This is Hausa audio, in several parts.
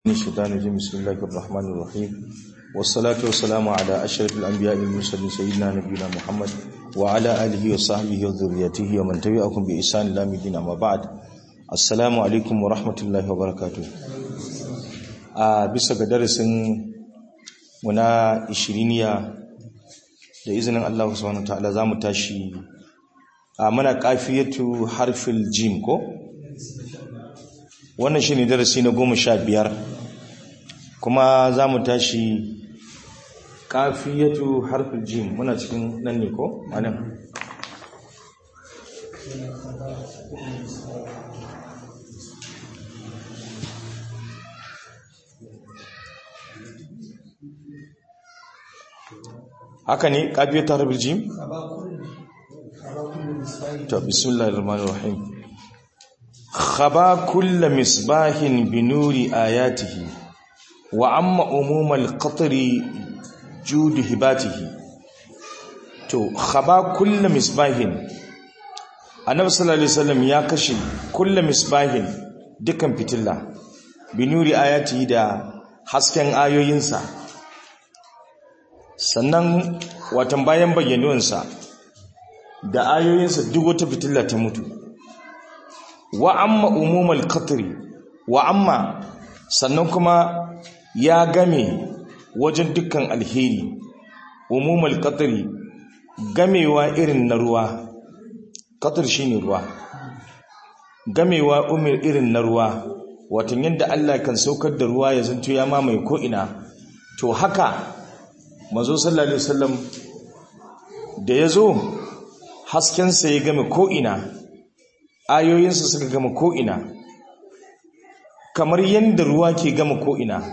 من الشيطان الرجيم بسم الله الرحمن الرحيم والصلاة والسلام على أشرف الأنبياء المرسلين سيدنا نبينا محمد وعلى آله وصحبه وذريته ومن تبعهم بإحسان إلى الدين أما بعد السلام عليكم ورحمة الله وبركاته a bisa ga darasin muna ishiriniya da izinin Allah subhanahu wataala zamu tashi a muna kafiyatu harfil jim ko wannan shine darasi na goma sha biyar kuma za mu tashi kafiyatu harfin jim muna cikin nan ne ko? anan haka ne kafiyatu harfin jim? ta bismillahir rahmanir rahim خبا كل مصباح بنور آياته وعم عموم القطر جود هباته to khaba kullu misbahin annabi sallallahu alaihi wasallam ya kashe kullu misbahin dukan fitilla binuri ayati da hasken ayoyinsa sannan watan bayan bayyanuwansa da ayoyinsa duk wata fitilla ta mutu wa amma umumul qatri wa amma sannan kuma ya game wajen dukkan alheri umumul qatri gamewa irin na ruwa qatr shine ruwa gamewa umir irin na ruwa wato yadda Allah kan saukar da ruwa ya zanto ya mamaye ko ina to haka manzo sallallahu alaihi wasallam da yazo hasken sa ya game ko ina ayoyinsa suka gama ko'ina kamar yadda ruwa ke gama ko'ina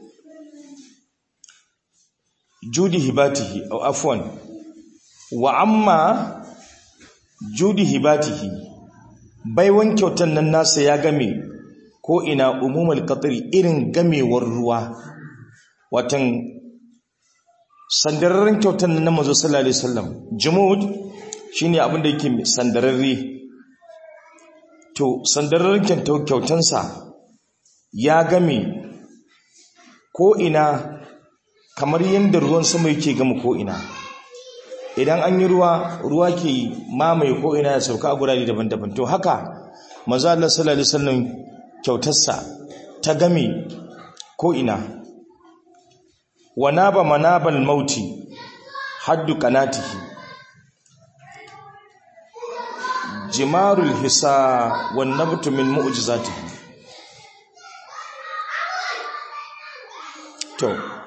judi hibatihi a afwan wa amma judi hibatihi baiwan kyautan nan nasa ya game ko'ina umumar katari irin gamewar ruwa watan sandararren kyautan nan na mazo sallallahu alaihi wasallam jumud shine abinda yake sandararre to sandararren kyautansa ya game ko'ina kamar yadda ruwan sama yake gama ko'ina idan an yi ruwa ruwa ke mamaye ko'ina ya sauka a gurare daban-daban to haka maza Allah sallallahu alaihi wasallam kyautarsa ta game ko'ina wa naba manabal mauti haddu kanatihi jimarul hisa wan nabtu min mu'jizatihi to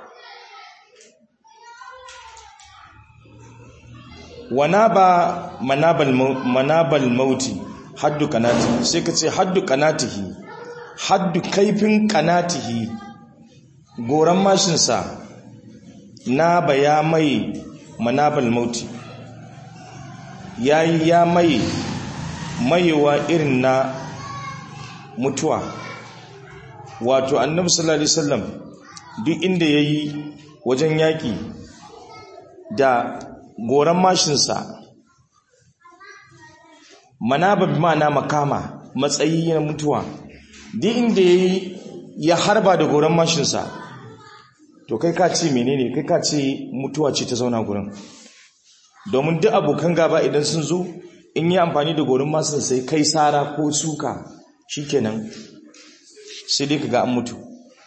wanaba manabal manabal mauti haddu kanati sai ka ce haddu kanatihi haddu kaifin kanatihi goran mashinsa na baya mai manabal mauti yayi ya mai maiwa irin na mutuwa wato annabi sallallahu alaihi wasallam duk inda yayi wajen yaki da goran mashinsa manaba bi ma'ana makama matsayi na mutuwa duk inda yayi ya harba da goran mashinsa to kai ka ce menene kai ka ce mutuwa ce ta zauna gurin domin duk abokan gaba idan sun zo in yi amfani da gorin masu sai kai sara ko suka shikenan sai dai kaga an mutu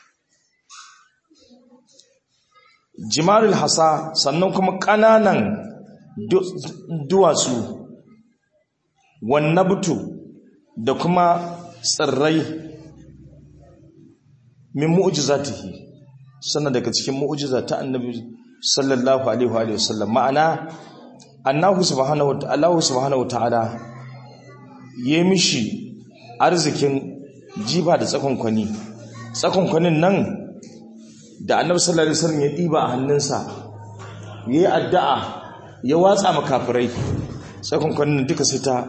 jimarul hasa sannan kuma ƙananan duwatsu wannabutu da kuma tsirrai min mu'jizatihi sannan daga cikin mu'jiza ta annabi sallallahu alaihi wa sallam ma'ana annahu subhanahu Allah subhanahu ta'ala ya mishi arzikin jiba da tsakonkwani tsakonkwanin nan da annabi sallallahu alaihi wasallam ya diba a hannunsa yayi addu'a ya watsa makafirai tsakonkwanin duka sai ta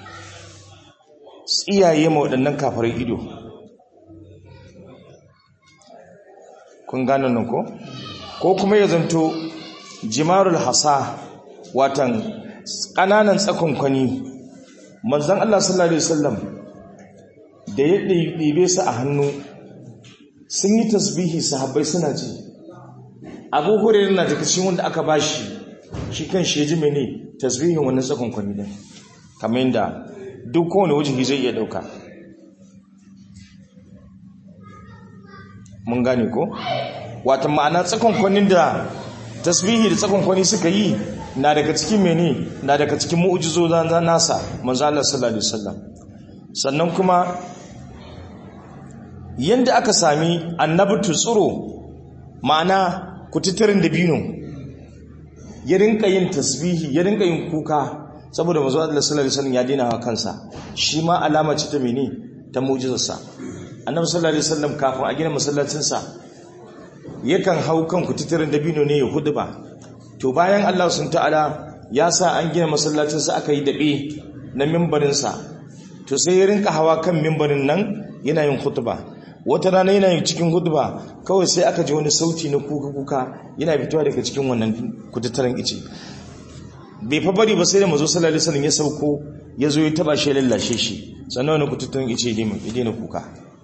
tsiyaye ma waɗannan kafirai ido kun gane nan ko ko kuma ya zanto jimarul hasa watan ƙananan tsakonkwani manzan Allah sallallahu Alaihi wasallam da ya ɗibe su a hannu sun yi tasbihi sahabbai suna ji abu hurairu na daga cikin wanda aka bashi shi kan shi ji mene tasbihin wannan tsakon kwani din kamar yadda duk kowane wajihi zai iya dauka mun gane ko wata ma'ana tsakon kwanin da tasbihi da tsakon kwani suka yi na daga cikin mene na daga cikin mu'ujizo na nasa manzo Allah sallallahu alaihi wasallam sannan kuma yanda aka sami annabtu tsuro ma'ana kututturin dabino ya rinka yin tasbihi ya rinka yin kuka saboda manzo Allah sallallahu alaihi wasallam ya dena wa kansa shi ma alama ce ta mene ta mu'jizarsa annabi sallallahu alaihi wasallam kafin a gina masallacin sa yakan hau kan kututturin dabino ne ya huduba to bayan Allah sun ta'ala ya sa an gina masallacin sa aka yi dabe na mimbarin sa to sai ya rinka hawa kan mimbarin nan yana yin khutba wata rana yana yin cikin huduba kawai sai aka ji wani sauti na kuka-kuka yana fitowa daga cikin wannan kutattaren ice bai fa bari ba sai da mazo sallallahu alaihi wasallam ya sauko ya zo ya taba shi lallashe shi sannan wani kutattaren ice ya daina kuka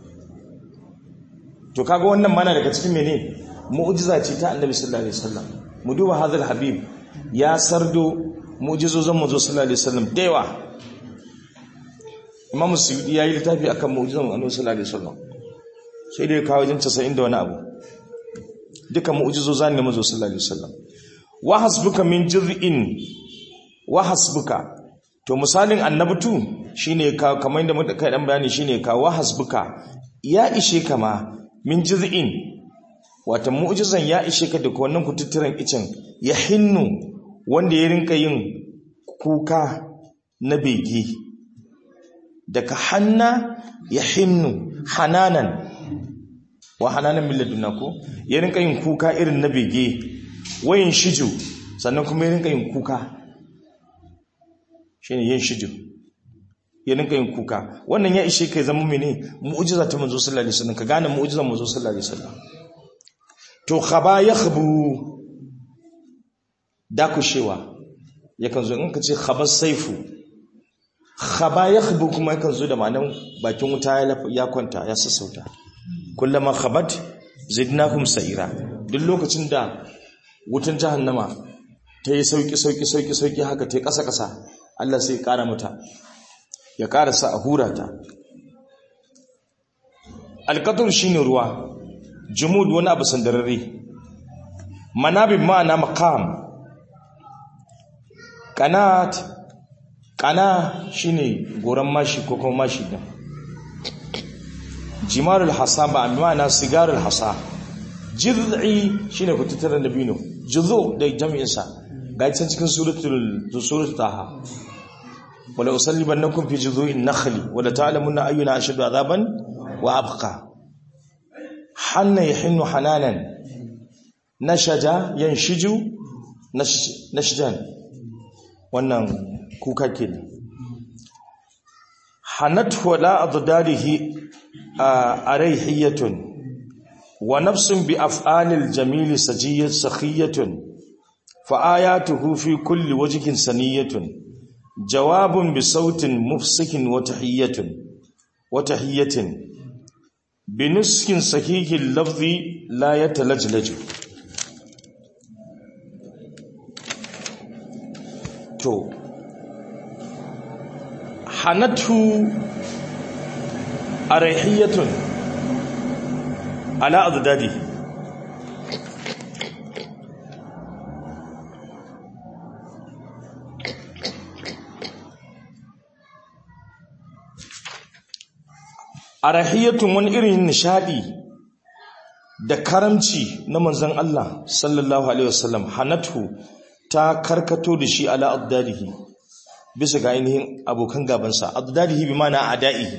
to kaga wannan mana daga cikin mene mu'jiza ce ta annabi sallallahu alaihi wasallam mu duba hadal habib ya sardo mu'jizozin mazo sallallahu alaihi wasallam da yawa imam suyudi yayi littafi akan mu'jizan annabi sallallahu alaihi wasallam sai dai kawo wajen 90 da wani abu duka mu'jizoza ne mazo sallallahu alaihi wasallam wa hasbuka min jir'in wa hasbuka to misalin annabtu shine ka kamar inda muka kai dan bayani shine ka wa hasbuka ya ishe kama min jir'in wata mu'jizan ya ishe ka da wannan kututturan icen ya hinnu wanda ya rinka yin kuka na bege daga hanna ya hinnu hananan wa hananan milladuna ko ya rinka yin kuka irin na bege wayin shiju sannan kuma ya rinka yin kuka shine yin shiju ya rinka yin kuka wannan ya ishe kai zama mene mu'jiza ta manzo sallallahu alaihi wasallam ka gane mu'jizar manzo sallallahu alaihi wasallam to khaba yakhbu dakushewa yakan zo in ka ce khabar saifu khaba yakhbu kuma yakan zo da ma'anar bakin wuta ya kwanta ya sassauta kullama khabat zidnakum sa'ira duk lokacin da wutan jahannama ta yi sauki sauki sauki sauki haka ta yi kasa kasa Allah sai ya kara mata ya kara sa a hura ta alqatur shine ruwa jumud wani abu sandararre manabib ma'ana maqam qanat kana shine goran mashi ko kuma mashi din jimarul hasa ba ma'ana sigarul hasa jiz'i shine kututaran dabino juzu da jami'in sa ga can cikin suratul suratul taha wala usallibannakum fi juzu'in nakhli wala ta'lamunna ayyuna ashaddu azaban wa abqa hanna yahinnu hananan nashaja yanshiju nashjan wannan kuka kenan hanatu wala addarihi araihiyatun wa nafsun bi af'alil jamil sajiyat sakhiyatun fa ayatuhu fi kulli wajhin saniyatun jawabun bi sautin mufsikin wa tahiyatun wa tahiyatin bi nuskin sahihil lafzi la yatalajlaju to hanatu araihiyatun ala azdadi arahiyatun wani irin nishadi da karamci na manzon Allah sallallahu alaihi wasallam hanatu ta karkato da shi ala azdadihi bisa ga ainihin abokan gabansa azdadihi bi mana adaihi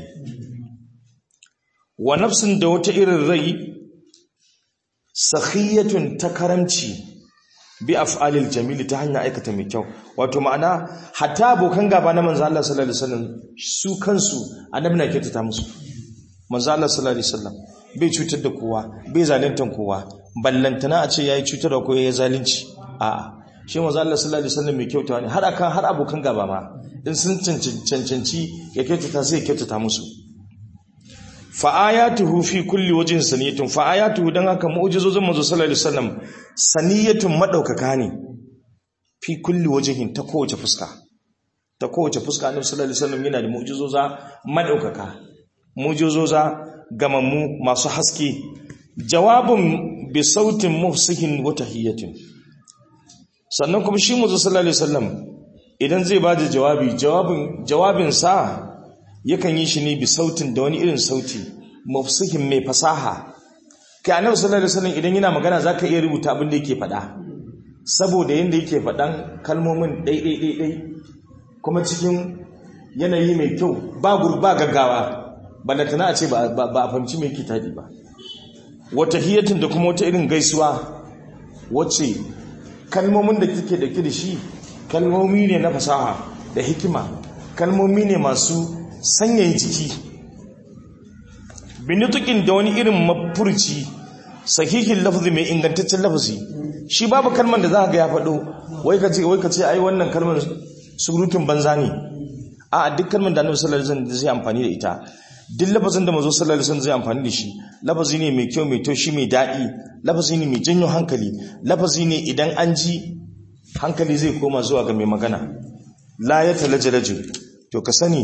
wa nafsin da wata irin rai sakhiyatun ta karamci bi af'alil jamili ta hanyar aikata mai kyau wato ma'ana hatta abokan gaba na manzo Allah sallallahu alaihi wasallam su kansu annabi na kyautata musu manzo Allah sallallahu alaihi wasallam bai cutar da kowa bai zaluntar kowa ballantana a ce yayi cutar da kowa yayi zalunci a'a shi manzo Allah sallallahu alaihi wasallam mai kyautawa ne har akan har abokan gaba ma in sun cancanci ya kyautata sai ya kyautata musu fa ayatuhu fi kulli wajhin saniyatun fa ayatuhu dan haka mu'jizozin manzo sallallahu alaihi wasallam saniyatun madaukaka ne fi kulli wajhin ta kowace fuska ta kowace fuska annabi sallallahu alaihi wasallam yana da mu'jizoza madaukaka mu'jizoza gamammu masu haske jawabun bi sautin mufsihin wa tahiyatin sannan kuma shi manzo sallallahu alaihi wasallam idan zai ba da jawabi jawabin jawabin sa yakan yi shi ne bi sautin da wani irin sauti mufsihin mai fasaha kai annabi sallallahu alaihi wasallam idan yana magana zaka iya rubuta abin da yake faɗa saboda yanda yake faɗan kalmomin dai dai dai dai kuma cikin yanayi mai kyau ba gurba gaggawa balantana a ce ba a fahimci mai kitadi ba wata hiyatin da kuma wata irin gaisuwa wacce kalmomin da kike da da shi kalmomi ne na fasaha da hikima kalmomi ne masu sanyayi jiki binitukin da wani irin mafurci sahihin lafazi mai ingantaccen lafazi shi babu kalmar da za ga ya faɗo wai ka ce wai ka ce ai wannan kalmar surutun banza ne a duk kalmar da annabi sallallahu alaihi wasallam zai amfani da ita duk lafazin da manzo sallallahu alaihi wasallam zai amfani da shi lafazi ne mai kyau mai taushi mai daɗi lafazi ne mai janyo hankali lafazi ne idan an ji hankali zai koma zuwa ga mai magana la ya talajalaju to ka sani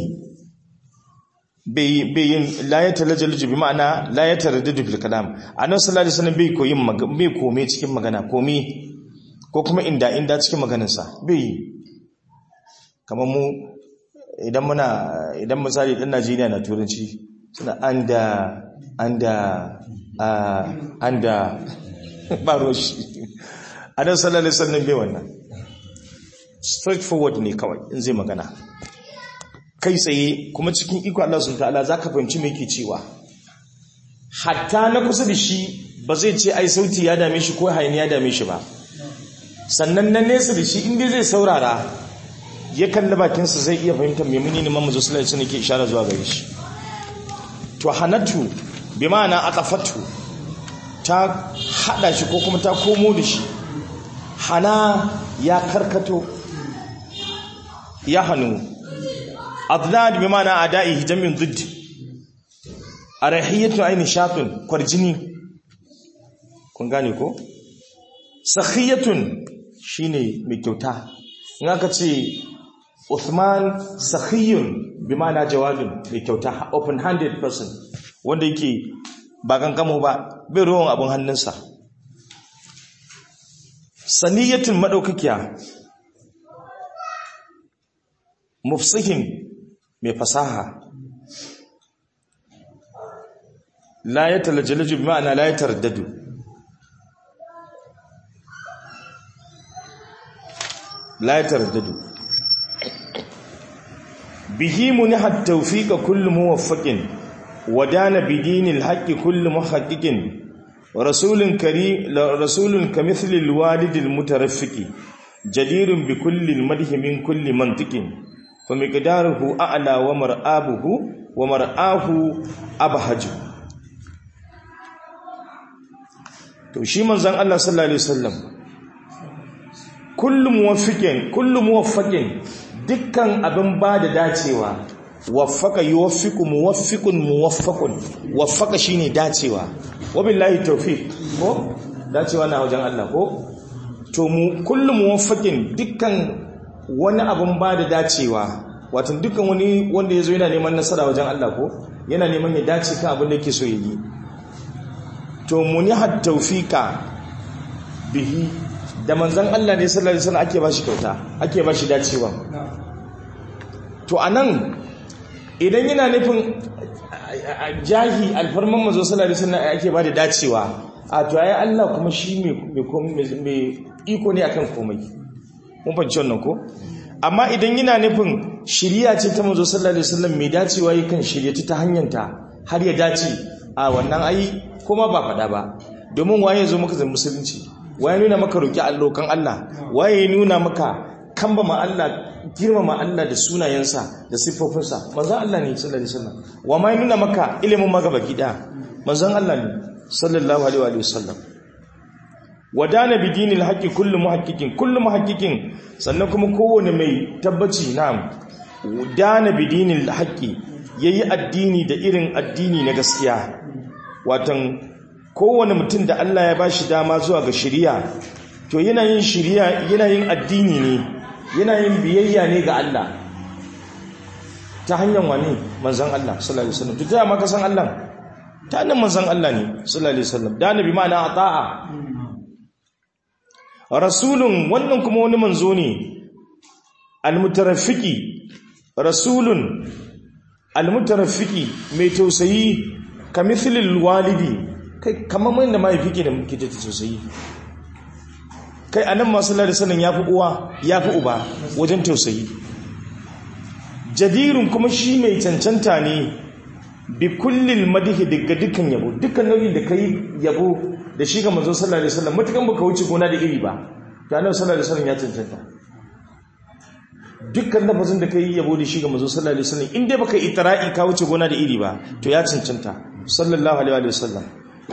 bai yin la ya talajalaju bi ma'ana la ya taraddadu fil kalam annabi sallallahu alaihi wasallam bai koyin bai kome cikin magana kome ko kuma inda inda cikin maganarsa bai kamar mu idan muna idan misali dan Najeriya na turanci suna anda anda anda ba roshi annabi sallallahu alaihi wasallam bai wannan straight forward ne kawai in zai magana kai tsaye kuma cikin iko Allah subhanahu ta'ala zaka fahimci me yake cewa hatta na kusa da shi ba zai ce ai sauti ya dame shi ko hayani ya dame shi ba sannan na nesa da shi inda zai saurara ya kalli bakinsa zai iya fahimtar me muni ne mamu sallallahu alaihi wasallam ke ishara zuwa gare shi to hanatu bi ma'ana atafatu ta hada shi ko kuma ta komo da shi hana ya karkato ya hannu adnad bi ma'ana ada'i jamin zidd arahiyatu aini shatun kwarjini kun gane ko sakhiyatun shine mai kyauta in aka ce Uthman sakhiyun bi ma'ana jawabin mai kyauta open handed person wanda yake ba kankamo ba bai ruwan abin hannunsa saniyatun madaukakiya mufsihin mai fasaha la ya talajalaju bi ma'ana la ya taraddadu la ya taraddadu bihi munihat tawfiqa kullu muwaffaqin wadana bidinil haqqi kullu muhaqqiqin rasulun kari rasulun kamithli alwalidil mutaraffiqi jadirun bi kulli almadhi min kulli mantiqin فمقداره أعلى ومرآبه ومرآه أبهج to shi manzon Allah sallallahu alaihi wasallam kullu muwaffiqin kullu muwaffaqin dukkan abin ba da dacewa waffaka yuwaffiqu muwaffiqun muwaffaqun waffaka shine dacewa wabillahi tawfiq ko dacewa na wajen Allah ko to mu kullu muwaffaqin dukkan wani abin ba da dacewa watan dukkan wani wanda ya zo yana neman nasara wajen Allah ko yana neman ya dace kan abin da yake so ya yi to munihat tawfika bihi da manzon Allah ne sallallahu alaihi wasallam ake ba shi kyauta ake ba shi dacewa to anan idan yana nufin jahi alfarman manzo sallallahu alaihi wasallam ake ba da dacewa a to ayi Allah kuma shi mai iko ne akan komai mun fahimci wannan ko amma idan yana nufin shiriya ce ta manzo sallallahu alaihi wasallam mai dacewa yakan shirye ta hanyarta har ya dace a wannan ai kuma ba fada ba domin waye zo maka zan musulunci waye nuna maka roki allokan Allah waye nuna maka kamba ma Allah girmama Allah da sunayensa da siffofinsa manzon Allah ne sallallahu alaihi wasallam wa ma nuna maka ilimin magaba gida manzon Allah ne sallallahu alaihi wasallam wadana bi dinil haqqi kullu muhaqqiqin kullu muhaqqiqin sannan kuma kowane mai tabbaci na'am dana bi dinil haqqi yayi addini da irin addini na gaskiya watan kowane mutum da Allah ya bashi dama zuwa ga shari'a to yana yin shari'a yana yin addini ne yana yin biyayya ne ga Allah ta hanyar wani manzon Allah sallallahu alaihi wasallam to ta ma ka san Allah ta hanyar manzon Allah ne sallallahu alaihi wasallam da nabi ma'ana ata'a rasulun wannan kuma wani manzo ne almutarafiki rasulun almutarafiki mai tausayi kamithilil walidi kai kamar mai da mahaifi ke da muke ta tausayi kai anan masu lalata sanin ya fi uwa ya fi uba wajen tausayi jadirun kuma shi mai cancanta ne bi kullil madihi daga dukkan yabo dukkan nau'in da kai yabo da shi ga manzo sallallahu alaihi wasallam mutukan baka wuce gona da iri ba to annabi sallallahu alaihi wasallam ya cancanta dukkan lafazin da kai yabo da shi ga manzo sallallahu alaihi wasallam in dai baka itra'i ka wuce gona da iri ba to ya cancanta sallallahu alaihi wasallam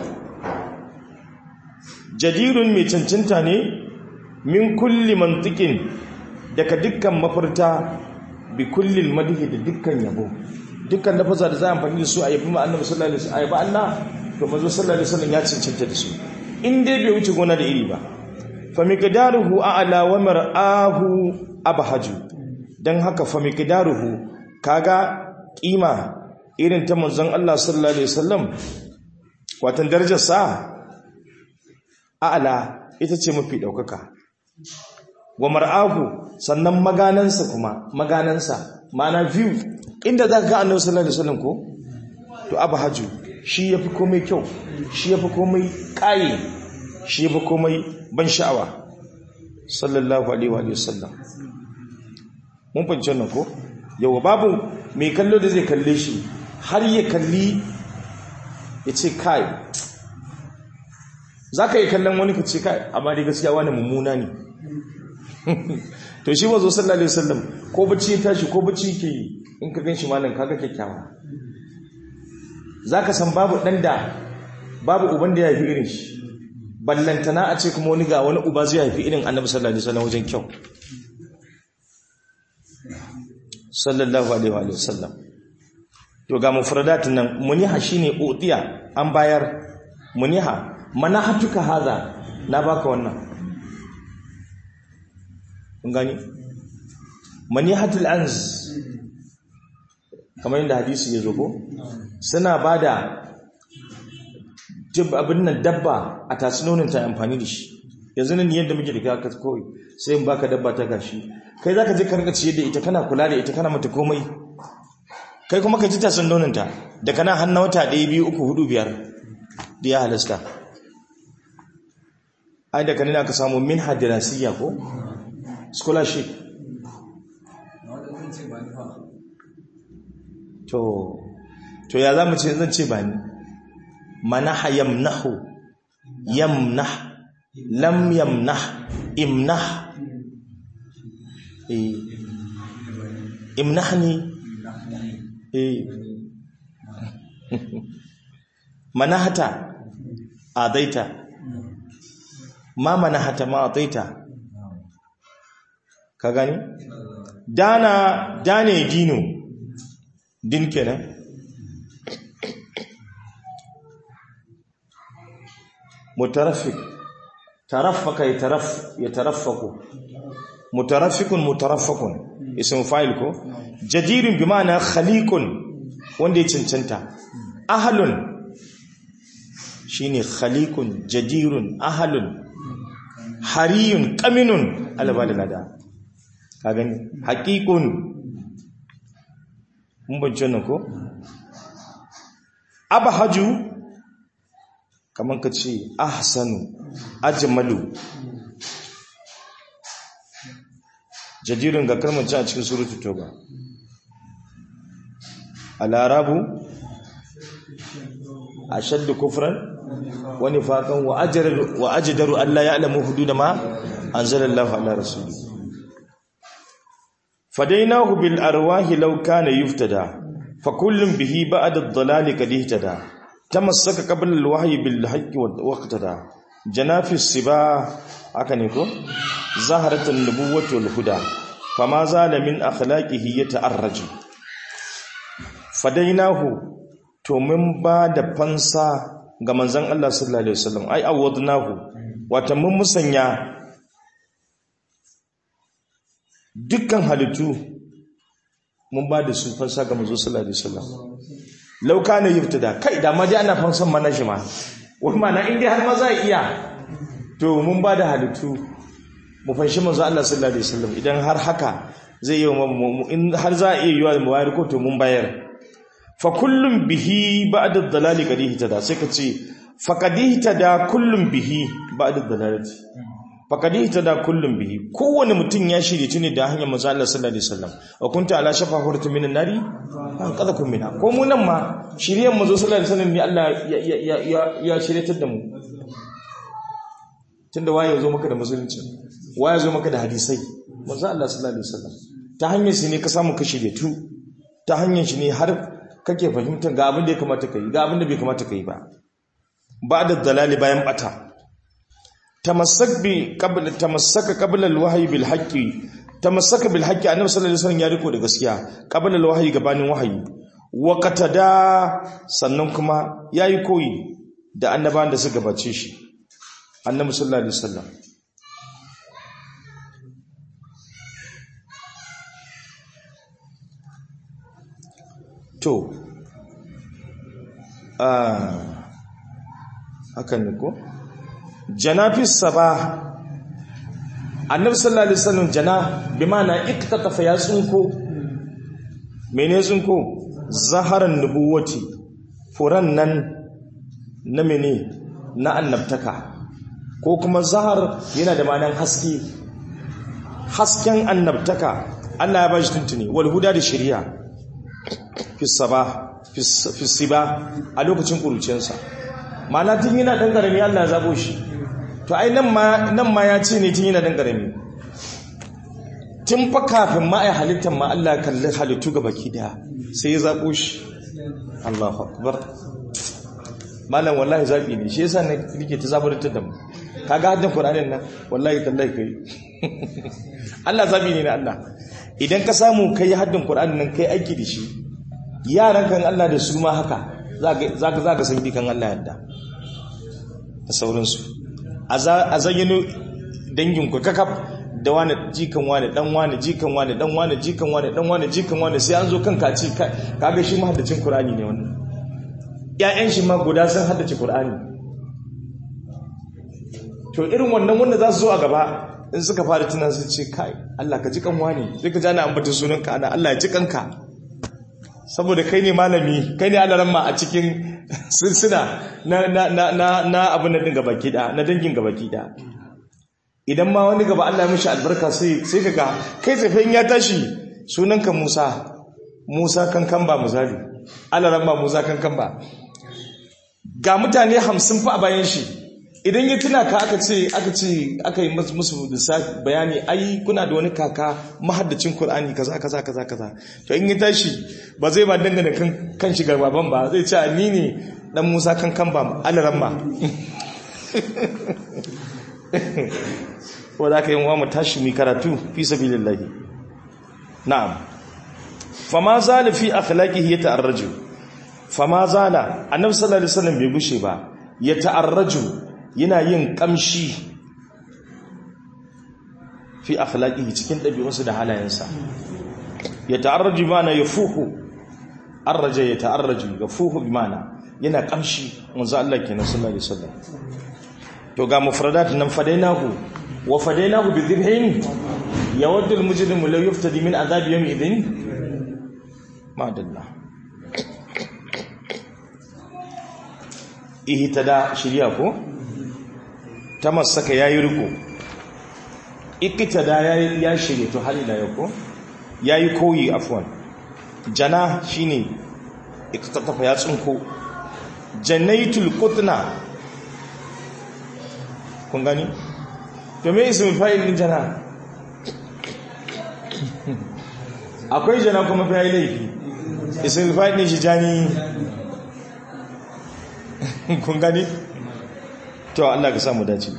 jadirun mai cancanta ne min kulli mantiqin daga dukkan mafarta bi kulli madhi da dukkan yabo dukkan lafaza da za a amfani da su a yabi ma annabi sallallahu alaihi wasallam a Allah to manzo sallallahu alaihi wasallam ya cancanta da su in dai bai wuce gona da iri ba fa miqdaruhu a'la wa mar'ahu abhaju dan haka fa miqdaruhu kaga kima irin ta manzon Allah sallallahu alaihi wasallam watan darajar sa a'la ita ce mafi daukaka wa mar'ahu sannan maganansa kuma maganansa ma'ana view inda zaka ga annabi sallallahu alaihi wasallam ko to abhaju shi yafi komai kyau shi yafi komai kai shi yafi komai ban sha'awa sallallahu alaihi wa sallam mun fahimci wannan ko yawa babu mai kallo da zai kalle shi har ya kalli ya ce kai za ka yi kallon wani ka ce kai amma dai gaskiya wani mummuna ne to shi wazo sallallahu alaihi wasallam ko bacci ya tashi ko bacci ke yi in ka gan shi malam kaga kyakkyawa za ka san babu ɗan da babu uban da ya haifi irin shi ballantana a ce kuma wani ga wani uba zai haifi irin annabi sallallahu alaihi wasallam wajen kyau sallallahu alaihi wa sallam to ga mufradatin nan muniha shine utiya an bayar muniha manahatuka haza na baka wannan kun gani manihatul anz kamar yadda hadisi ya zo ko suna bada abin nan dabba a tasinonin ta amfani da shi yanzu nan yadda muke da kaka kawai sai in baka dabba ta gashi kai zaka je karka ciye da ita kana kula da ita kana mata komai kai kuma ka ji tasinonin ta da kana hannu wata ɗaya biyu uku hudu biyar da ya halasta ai da kanina ka samu min hadirasiyya ko scholarship to to ya za mu ce zan ce ba ni manaha yamnahu yamnah lam yamnah imnah eh imnahni eh manahata adaita ma manahata ma adaita ka gani dana dane dino din kenan مترفق ترفق يترف يترفق مترفق مترفق اسم فاعل ko jadirun bi ma'ana khaliqun wanda ya cancanta ahlun shine khaliqun jadirun ahlun hariyun qaminun albalada ka gani haqiqun mun bayyana nan ko abahaju kamar ka ce ahsanu ajmalu jadirun ga kalmar ci a cikin surutu toba al'arabu ashaddu kufran wa nifaqan wa ajdaru wa ajdaru alla ya'lamu hudud ma anzalallahu ala rasuli fadainahu bil arwahi law kana yuftada fa kullun bihi ba'da ad-dhalali qad ihtada tamassaka qabla al-wahyi bil haqqi waqtada janafi siba aka ne ko zaharatun nubuwwati wal huda fama zala min akhlaqihi yata'arraju fadainahu to mun ba da fansa ga manzon Allah sallallahu alaihi wasallam ai awadnahu wata mun musanya dukkan halittu mun ba da su fansa ga manzo sallallahu alaihi wasallam law kana yubtada kai da ma dai ana fansan mana shi ma wani mana in dai har ma za iya to mun ba da halittu mu fanshi manzo Allah sallallahu alaihi wasallam idan har haka zai yi in har za a iya yiwa mu bayar ko to mun bayar fa kullum bihi ba'da dalali qadihi tada sai ka ce fa qadihi tada kullum bihi ba'da dalalati fa qadihi tada kullum bihi kowane mutum ya shirye tuni da hanyar manzo Allah sallallahu alaihi wasallam wa kunta ala shafa hurtu minan nari an qada kun mina ko mu nan ma shiryen manzo sallallahu alaihi wasallam ne Allah ya ya ya shiryatar da mu tunda waye zo maka da musulunci waye zo maka da hadisai manzo Allah sallallahu alaihi wasallam ta hanyar shi ne ka samu ka shirye tu ta hanyar shi ne har kake fahimtar ga abin da ya kamata ka yi ga abin da bai kamata ka yi ba ba da dalali bayan bata tamassak bi qabla tamassaka qabla alwahyi bil haqqi tamassaka bil haqqi annabi sallallahu alaihi wasallam ya riko da gaskiya qabla alwahyi gabanin wahayi wa qatada sannan kuma yayi koyi da annabawan da suka gabace shi annabi sallallahu alaihi wasallam to hakan ne ko janafis saba annabi sallallahu alaihi wasallam jana bi ma'ana iktatafa ya tsunko mene tsunko zaharan nubuwati furan nan na mene na annabtaka ko kuma zahar yana da ma'anan haske hasken annabtaka Allah ya bashi tuntuni wal huda da shari'a fi siba a lokacin kurucensa ma'ana tun yana ɗan ƙarami Allah ya zaɓo shi to ai nan ma ya ce ne tun yana ɗan ƙarami tun fa kafin ma ai halittar ma Allah kalli halittu ga baki daya sai ya zaɓo shi Allahu akbar malam wallahi zaɓi ne shi yasa nake ta zabar ta da mu kaga haddin Qur'anin nan wallahi tallahi kai Allah zaɓi ne na Allah idan ka samu kai haddin Qur'anin nan kai aiki da shi yaran kan Allah da su ma haka za ka san kan Allah yadda da sauransu a zayyano danginku kakaf da wani jikan wani dan wani jikan wani dan wani jikan wani dan wani jikan wani sai an zo kan kaci kaga shi mahaddacin Qur'ani ne wannan ƴaƴan shi ma guda sun haddace Qur'ani to irin wannan wanda za su zo a gaba in suka fara tunan su ce kai Allah ka jikan wani sai ka jana ambata sunanka ana Allah ya jikanka saboda kai ne malami kai ne alaramma a cikin silsila na na na na na abin da dinga baki da na dangin gaba ki da idan ma wani gaba Allah ya mishi albarka sai sai kaga kai tsafin ya tashi sunanka Musa Musa kankan ba misali alaramma Musa kankan ba ga mutane 50 fa a bayan shi idan ya tuna ka aka ce aka ce aka yi musu lissafi bayani ai kuna da wani kaka mahaddacin Qur'ani kaza kaza kaza kaza to in ya tashi ba zai ba dangane kan kan shi garbaban ba zai ce ni ne dan Musa kan kan ba alaramma wanda aka yi wa mu tashi mi karatu fi sabilillahi na'am fama zala fi akhlaqihi yata'arraju fama zala annabi sallallahu alaihi wasallam bai gushe ba yata'arraju yana yin kamshi fi akhlaqihi cikin dabi'unsa da halayensa yata'arraju mana yafuhu arraja yata'arraju yafuhu bimana yana kamshi manzo Allah kenan sallallahu alaihi wasallam to ga mufradat nan fadainahu wa fadainahu bi dhibhin yawaddu al-mujrimu law yuftadi min adhab yawm idhin ma dalla ihtada shiriya ko tamassaka yayi riko iktada yayi ya shirye to halila yako yayi koyi afwan jana shine iktatafa ya tsinko janaitul qutna kun gani to me ismul fa'il din jana akwai jana kuma fa'il laifi ismul fa'il din shi jani kun gani to Allah ka samu dace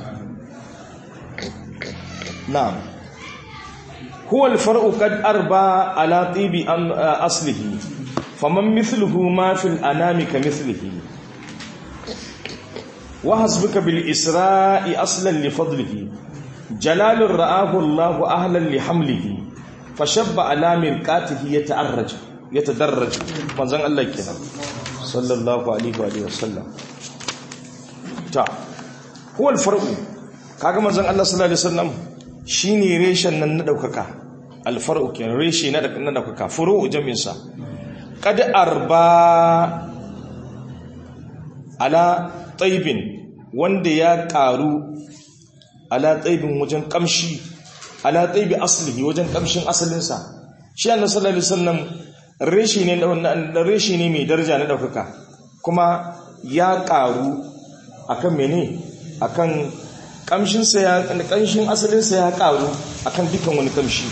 na'am huwa al-far'u qad arba ala tibi aslihi faman mithluhu ma fil anami ka mithlihi wa hasbuka bil isra'i aslan li fadlihi jalalur ra'ahu Allah ahlan li hamlihi fashabba ala mirqatihi yata'arraj yatadarraj manzon Allah kenan sallallahu alaihi wa alihi wasallam ta huwa al-farqu kaga manzon Allah sallallahu alaihi wasallam shine reshen nan na daukaka al-farqu kenan reshe na daukaka furu jamin sa qad arba ala taibin wanda ya karu ala taibin wajen kamshi ala taibi aslihi wajen kamshin asalinsa shi annabi sallallahu alaihi wasallam reshi ne na reshi ne mai daraja na daukaka kuma ya karu akan mene akan kamshin sa ya kamshin asalin sa ya karu akan dukan wani kamshi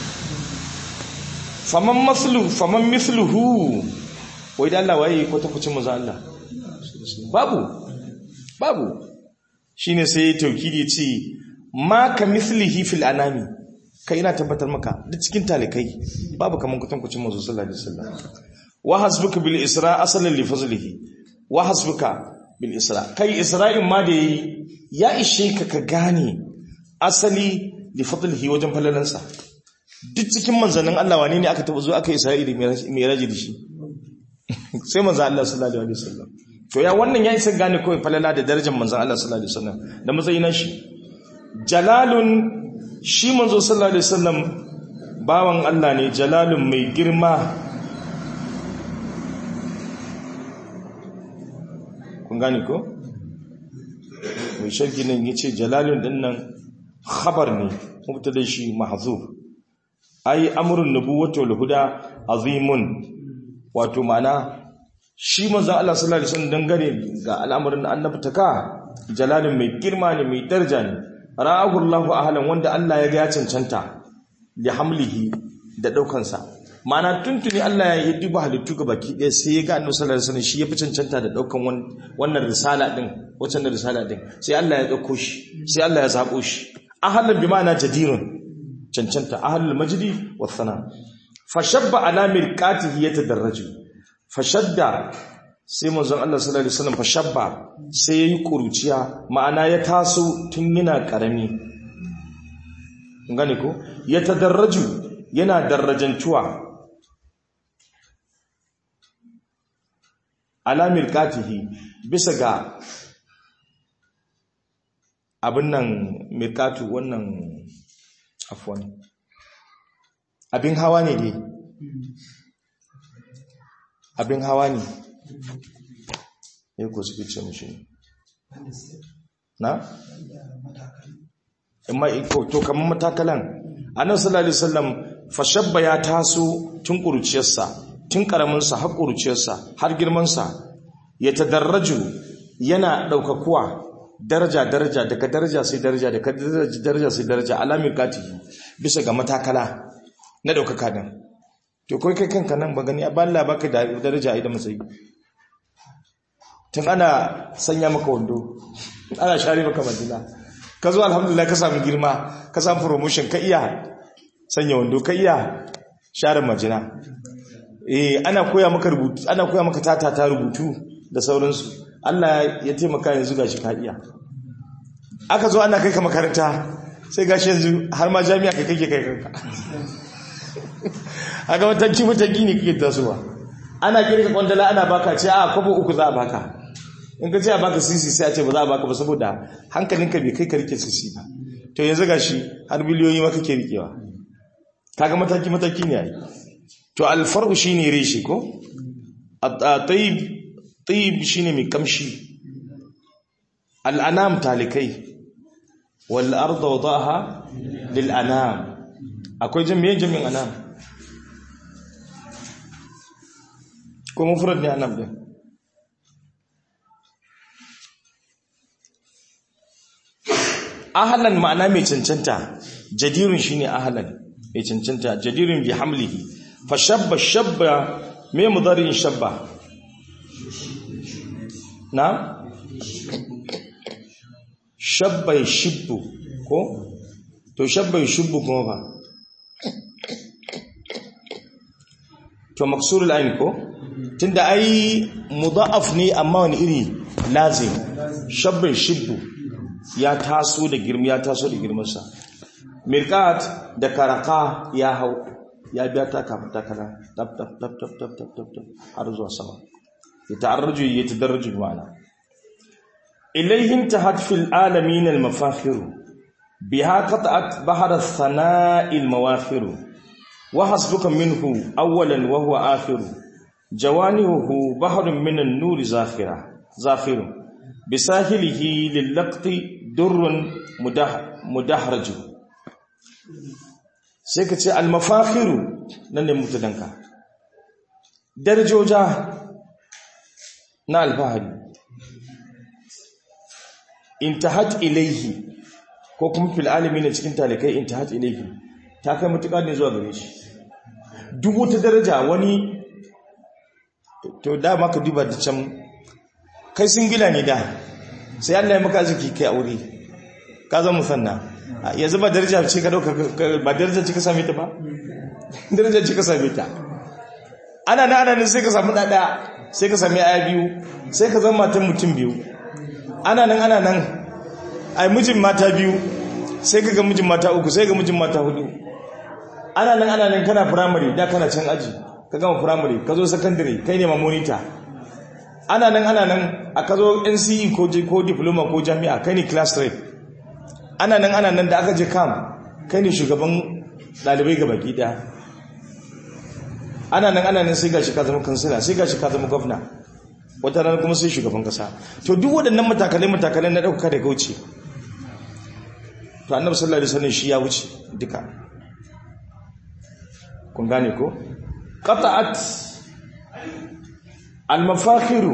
faman maslu faman mithluhu wai da Allah waye ko ta kucin manzo Allah babu babu shine sai taukidi ce ma ka mithlihi fil anami kai ina tabbatar maka duk cikin talikai babu kaman kutan kucin manzo sallallahu alaihi wasallam wa hasbuka bil isra asalan li fazlihi wa hasbuka bil isra kai isra'in ma da yayi ya ishe ka ka gane asali li fadlihi wajen falalansa duk cikin manzannin Allah wane ne aka taba zo aka isra'ili mai raji da shi sai manzan Allah sallallahu alaihi wasallam to ya wannan ya isa gane kawai falala da darajar manzan Allah sallallahu alaihi wasallam da matsayin shi jalalun shi manzo sallallahu alaihi wasallam bawan Allah ne jalalun mai girma kun gane ko mai shirki nan yace jalalun din nan khabar ne mubtada shi mahzuf ai amrun nubuwwati wal huda azimun wato mana shi manzo Allah sallallahu alaihi wasallam dangane ga al'amarin annabtaka jalalun mai girma ne mai daraja ne ra'ahu Allahu ahlan wanda Allah ya ga ya cancanta li hamlihi da daukansa mana tuntuni Allah ya duba halittu ga baki ɗaya sai ya ga annabi sallallahu alaihi wasallam shi ya fi cancanta da daukan wannan risala din wacce risala din sai Allah ya dauko shi sai Allah ya zabo shi ahlan bi ma'ana jadirun cancanta ahlul majdi was sana fashabba ala mirqatihi yatadarraju fashadda sai manzon Allah sallallahu alaihi wasallam fashabba sai yayi kuruciya ma'ana ya taso tun yana karami gane ko ya tadarraju yana darajantuwa ala mirqatihi bisa ga abin nan mirqatu wannan afwan abin hawa ne dai abin hawa ne ya ko suke ce mishi na? to kamar matakalan annan sallallahu alaihi wasallam fashabba ya taso tun ƙuruciyarsa tun ƙaraminsa har ƙuruciyarsa har girmansa ya tadarraju yana ɗaukakuwa daraja daraja daga daraja sai daraja daga daraja sai daraja alamin katihi bisa ga matakala na ɗaukaka din to kai kai kanka nan ba gani ba Allah baka da daraja ai da matsayi tun ana sanya maka wando ana share maka madina ka zo alhamdulillah ka samu girma ka samu promotion ka iya sanya wando ka iya share majina eh ana koya maka rubutu ana koya maka tatata rubutu da sauransu Allah ya taimaka yanzu gashi ka iya aka zo ana kai ka makaranta sai gashi yanzu har ma jami'a kai kake kai kanka haka matanki matanki ne kake tasowa ana kirka kwandala ana baka ce a kwabo uku za a baka in ka ce a baka sisi sai a ce ba za a baka ba saboda hankalinka bai kai ka rike sisi ba to yanzu gashi har biliyoyi ma kake rikewa kaga mataki mataki ne ai to alfar'u shine reshi ko at-tayyib tayyib shine mai kamshi al-anam talikai wal arda wadaha lil anam akwai jami'in jami'in anam ko mufrad ne anam din ahlan ma'ana mai cancanta jadirun shine ahlan mai cancanta jadirun bi hamlihi fa shabba shabba me mudarin shabba na shabba shibbu ko to shabba shibbu kuma ba to maksurul ayn ko tunda ai mudha'af ne amma wani iri lazim shabbin shibbu ya taso da girma ya taso da girmansa mirqat da karaka ya hau ya biya ta kafin takara tab tab tab tab tab tab tab tab har zuwa sama ya ta'arraju ya tadarraju ma'ana ilayhim tahat fil alamin al mafakhir biha qat'at bahar al thana'i al mawakhir wa hasbuka minhu awwalan wa huwa akhir jawanihu bahrun min an nur zakhira zakhir bisahilihi lil laqti durrun mudah mudahraju sai ka ce almafakiru nan ne mutudanka darajoja na alfahari intahat ilaihi ko kuma fil alimi ne cikin talikai intahat ilaihi ta kai mutuka ne zuwa gare shi duk wata daraja wani to da maka duba da can kai singila ne da sai Allah ya maka ziki kai aure ka zama musanna yanzu ba daraja ce ka dauka ba daraja ce ka same ta ba daraja ce ka same ta ana da ana ne sai ka samu dada sai ka sami aya biyu sai ka zama matan mutum biyu ana nan ana nan ai mijin mata biyu sai ka ga mijin mata uku sai ga mijin mata hudu ana nan ana nan kana primary da kana can aji ka gama primary ka zo secondary kai ne ma monitor ana nan ana nan a ka zo NCE ko ko diploma ko jami'a kai ne class rep ana nan ana nan da aka je kam kai ne shugaban dalibai ga baki daya ana nan ana nan sai gashi ka zama kansila sai gashi ka zama gwamna wata rana kuma sai shugaban kasa to duk waɗannan matakalai matakalai na ɗauka da gauce to annabi sallallahu alaihi wasallam shi ya wuce duka kun gane ko qata'at al-mafakhiru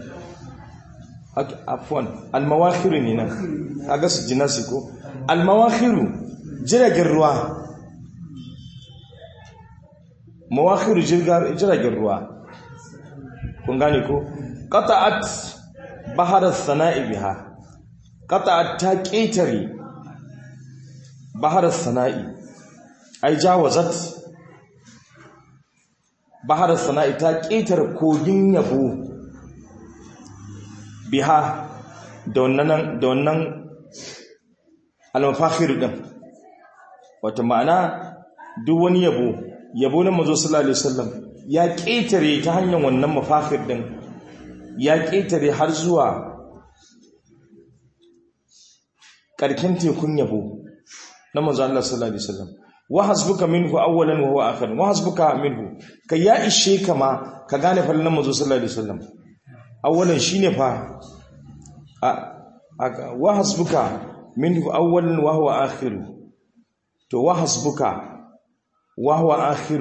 afwan al-mawakhiru ne nan kaga su jinasi ko al-mawakhiru jiragen ruwa mawakhiru jiragen ruwa kun gane ko qata'at bahar as-sana'i biha qata'at ta ƙetare bahar as-sana'i ai jawazat bahar as-sana'i ta ƙetare kogin yabo biha da wannan da wannan al-mafakhir din wata ma'ana duk wani yabo yabo na manzo sallallahu alaihi wasallam ya ƙetare ta hanyar wannan mafafir ɗin ya ƙetare har zuwa ƙarken tekun yabo na manzo Allah sallallahu alaihi wasallam wa hasbuka minhu awwalan wa huwa akhir wa hasbuka minhu kai ya ishe ka ma ka gane fallan manzo sallallahu alaihi wasallam awwalan shine fa wa hasbuka minhu awwalan wa huwa akhir to wa hasbuka wa huwa akhir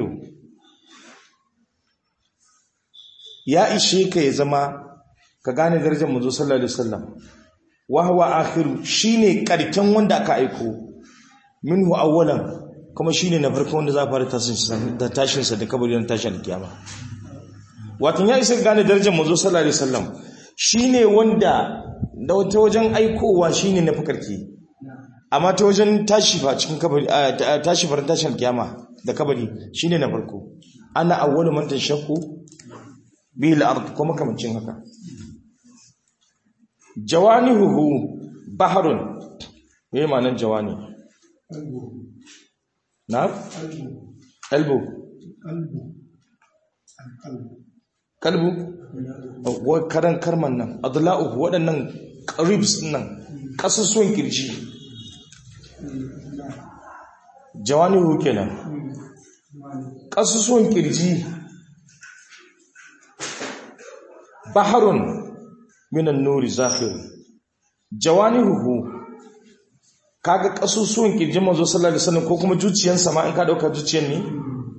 ya ishe ka ya zama ka gane darajar manzo sallallahu alaihi wasallam wa huwa akhiru shine karken wanda aka aiko minhu awwalan kuma shine na farko wanda za a fara tashin da tashin sa da kabarin tashin kiyama wato ya isa gane darajar manzo sallallahu alaihi wasallam shine wanda da wata wajen aikowa shine na fakarki amma ta wajen tashi fa cikin kabari tashi farin tashin kiyama da kabari shine na farko ana awwalu man tashakku bil ard kuma kamancin haka jawanihuhu baharun me ma'anar jawani na qalbu qalbu wa karan karman nan adla'uhu waɗannan ribs nan kasusuwan kirji jawanihu kenan kasusuwan kirji baharun minan nuri zakhir jawanihu kaga kasusuwan kirjin manzo sallallahu alaihi wasallam ko kuma zuciyarsa ma in ka dauka zuciyar ne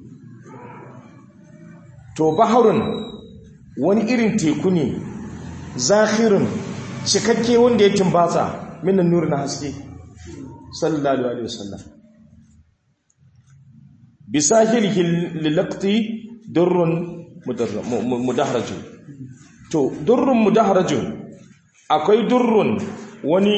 to baharun wani irin teku ne zakhirun cikakke wanda ya timbatsa minan nuri na haske sallallahu alaihi wasallam bisahilihi lilaqti durrun mudahrajun to durrun mudaharajun akwai durrun wani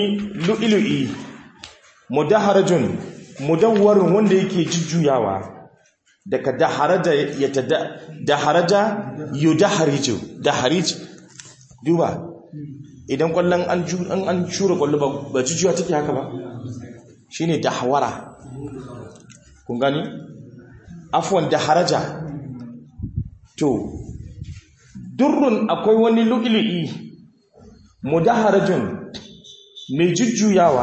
lu'ilu'i mudaharajun mudawwarun wanda yake jujjuyawa daga daharaja ya ta daharaja yudahariju daharij duba idan kwallon an an an shura kwallo ba ba jujuwa take haka ba shine dahwara kun gani afwan daharaja to durrun akwai wani lu'li'i mudaharajun mai jujjuyawa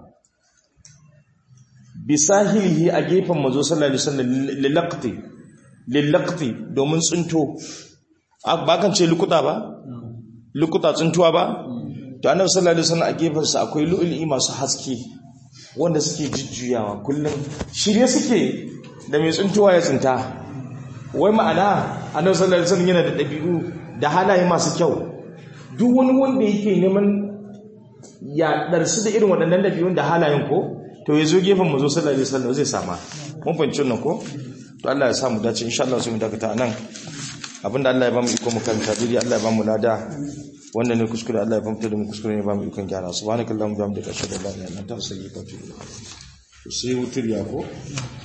bisahilihi a gefen mazo sallallahu alaihi wasallam lilaqti lilaqti domin tsinto ba kan ce lukuta ba lukuta tsintuwa ba to annabi sallallahu alaihi wasallam a gefen sa akwai lu'lu'i masu haske wanda suke jujjuyawa kullum shirye suke da mai tsintuwa ya tsinta wai ma'ana annabi sallallahu alaihi wasallam yana da dabi'u da halaye masu kyau duk wani wanda yake neman ya darsu da irin waɗannan dabi'un da halayen ko to ya zo gefen mu zo sallallahu alaihi wasallam zai sama mun fahimci nan ko to Allah ya sa mu dace insha Allah sai mu dakata nan abinda Allah ya ba mu iko mu karanta dai Allah ya ba mu lada wannan ne kuskure Allah ya ba mu da mu kuskure ne ba mu ikon gyara subhanakallahumma wa bihamdika ashhadu an la ilaha illa anta astaghfiruka wa atubu ilaik sai wutur ya ko